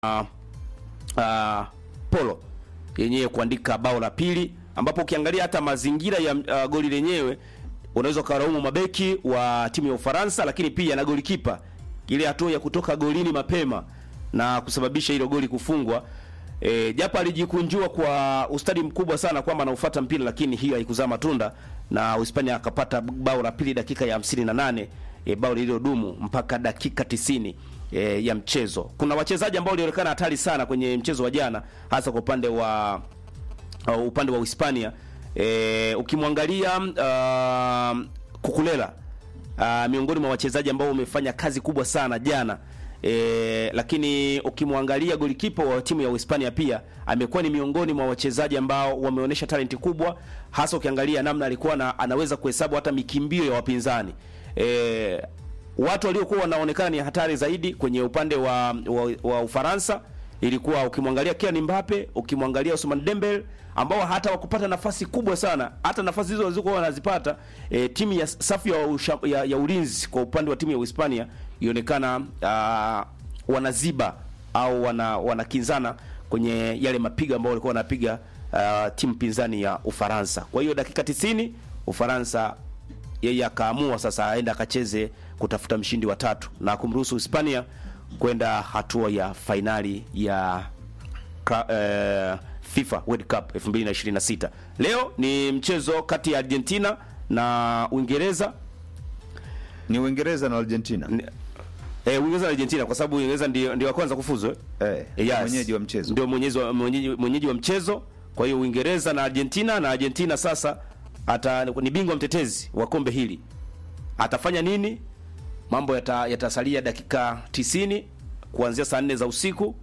uh, uh, Polo yenyewe kuandika bao la pili, ambapo ukiangalia hata mazingira ya uh, goli lenyewe unaweza ukalaumu mabeki wa timu ya Ufaransa, lakini pia na golikipa, ile hatua ya kutoka golini mapema na kusababisha hilo goli kufungwa. E, japo alijikunjua kwa ustadi mkubwa sana kwamba anaufuata mpira, lakini hiyo haikuzaa matunda na Uhispania akapata bao la pili dakika ya 58, e, bao lililodumu mpaka dakika 90 e, ya mchezo. Kuna wachezaji ambao walionekana hatari sana kwenye mchezo wa jana, hasa kwa upande wa uh, upande wa Uhispania. E, ukimwangalia uh, Kukulela uh, miongoni mwa wachezaji ambao wamefanya kazi kubwa sana jana. E, lakini ukimwangalia golikipa wa timu ya Uhispania pia amekuwa ni miongoni mwa wachezaji ambao wameonyesha talenti kubwa, hasa ukiangalia namna alikuwa na, anaweza kuhesabu hata mikimbio ya wapinzani. E, watu waliokuwa wanaonekana ni hatari zaidi kwenye upande wa, wa, wa Ufaransa ilikuwa ukimwangalia Kylian Mbappe, ukimwangalia Ousmane Dembele ambao hata wakupata nafasi kubwa sana, hata nafasi hizo walizokuwa wanazipata e, timu ya safu ya, usha, ya, ya ulinzi kwa upande wa timu ya Uhispania ionekana uh, wanaziba au wana wanakinzana kwenye yale mapigo ambao walikuwa wanapiga uh, timu pinzani ya Ufaransa. Kwa hiyo dakika 90 Ufaransa yeye akaamua sasa aende akacheze kutafuta mshindi wa tatu na kumruhusu Hispania kwenda hatua ya fainali ya uh, FIFA World Cup 2026. Leo ni mchezo kati ya Argentina na Uingereza. Ni Uingereza na Argentina. Eh, Uingereza na Argentina kwa sababu Uingereza ndio ndio wa kwanza kufuzu eh. Eh, Eh, yes. mwenyeji wa mchezo. Ndio mwenyeji wa mwenyeji, mwenyeji wa mchezo. Kwa hiyo Uingereza na Argentina na Argentina sasa ata ni bingwa mtetezi wa kombe hili. Atafanya nini? Mambo yata, yatasalia dakika 90 kuanzia saa 4 za usiku.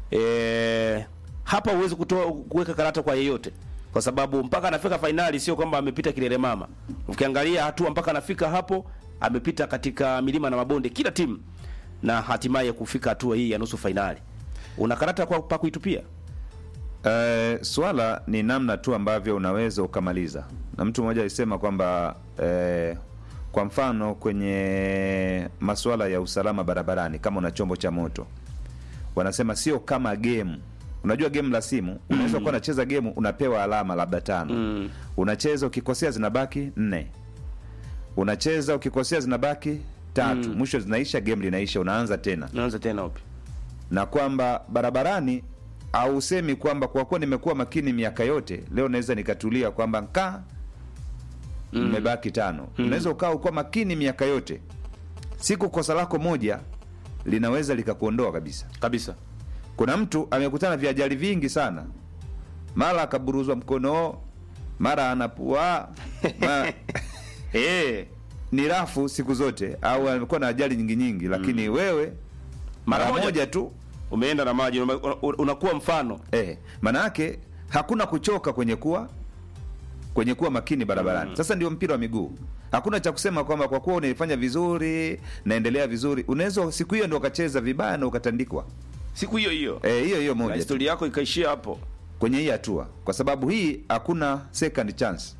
E, hapa huwezi kutoa kuweka karata kwa yeyote kwa sababu mpaka anafika fainali sio kwamba amepita kilele mama. Ukiangalia hatua mpaka anafika hapo amepita katika milima na mabonde kila timu na hatimaye kufika hatua hii ya nusu fainali. Una karata kwa pa kuitupia? Eh, swala ni namna tu ambavyo unaweza ukamaliza, na mtu mmoja alisema kwamba eh, kwa mfano kwenye masuala ya usalama barabarani, kama una chombo cha moto, wanasema sio kama game. Unajua game la simu, unaweza kuwa unacheza game unapewa alama labda tano, Mm. unacheza ukikosea zinabaki nne, unacheza ukikosea zinabaki tatu, mwisho zinaisha, game linaisha, unaanza tena Naanza tena upi? na kwamba barabarani hausemi kwamba kwa kuwa nimekuwa makini miaka yote leo naweza nikatulia kwamba nkaa nimebaki tano. Unaweza ukawa ukuwa makini miaka yote, siku kosa lako moja linaweza likakuondoa kabisa. Kabisa. Kuna mtu amekutana viajali vingi sana, mara akaburuzwa mkono, mara anapua ma... Eh, ni rafu siku zote, au amekuwa na ajali nyingi nyingi, lakini wewe Mara mara moja. moja tu umeenda na maji una- una- unakuwa mfano. Eh, maana yake hakuna kuchoka kwenye kuwa kwenye kuwa makini barabarani. Sasa ndio mpira wa miguu. Hakuna cha kusema kwamba kwa kuwa unaifanya vizuri, naendelea vizuri, unaweza siku hiyo ndio ukacheza vibaya na ukatandikwa. Siku hiyo hiyo. Eh, hiyo hiyo Na moja tu, historia yako ikaishia hapo. kwenye hii hatua, kwa sababu hii hakuna second chance,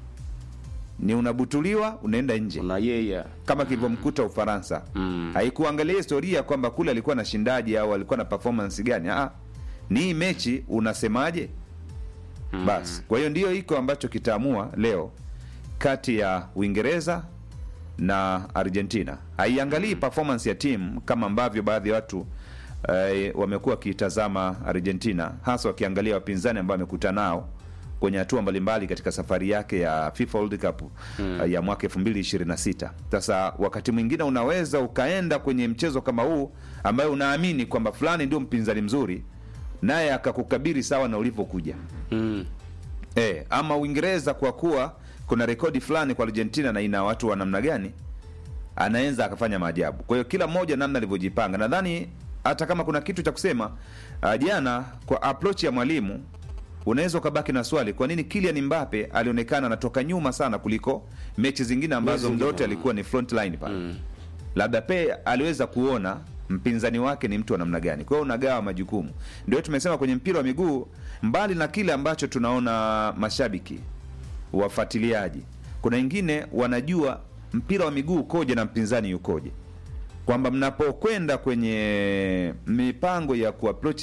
ni unabutuliwa, unaenda nje Una yeye. kama kilivyomkuta Ufaransa. Mm. Haikuangalia historia kwamba kule alikuwa na shindaji au alikuwa na performance gani. Ah, ni hii mechi unasemaje? Basi, kwa hiyo ndiyo iko ambacho kitaamua leo kati ya Uingereza na Argentina. Haiangalii performance ya timu kama ambavyo baadhi ya watu eh, wamekuwa wakiitazama Argentina, hasa wakiangalia wapinzani ambao wamekutana nao kwenye hatua mbalimbali katika safari yake ya FIFA World Cup eh, ya mwaka 2026. Sasa wakati mwingine unaweza ukaenda kwenye mchezo kama huu ambayo unaamini kwamba fulani ndio mpinzani mzuri, naye akakukabiri sawa na ulivyokuja. Mm. E, ama Uingereza kwa kuwa kuna rekodi fulani kwa Argentina na ina watu wa namna gani, anaweza akafanya maajabu. Kwa hiyo kila mmoja namna alivyojipanga, nadhani hata kama kuna kitu cha kusema uh, jana kwa approach ya mwalimu unaweza ukabaki na swali, kwa nini Kylian Mbappe alionekana anatoka nyuma sana kuliko mechi zingine ambazo Mechi muda wote zingine. alikuwa ni front line pale labda pe aliweza kuona mpinzani wake ni mtu wa namna gani. Kwa hiyo unagawa majukumu. Ndio tumesema kwenye mpira wa miguu, mbali na kile ambacho tunaona mashabiki wafuatiliaji, kuna wengine wanajua mpira wa miguu ukoje na mpinzani yukoje. kwamba mnapokwenda kwenye mipango ya kuapproach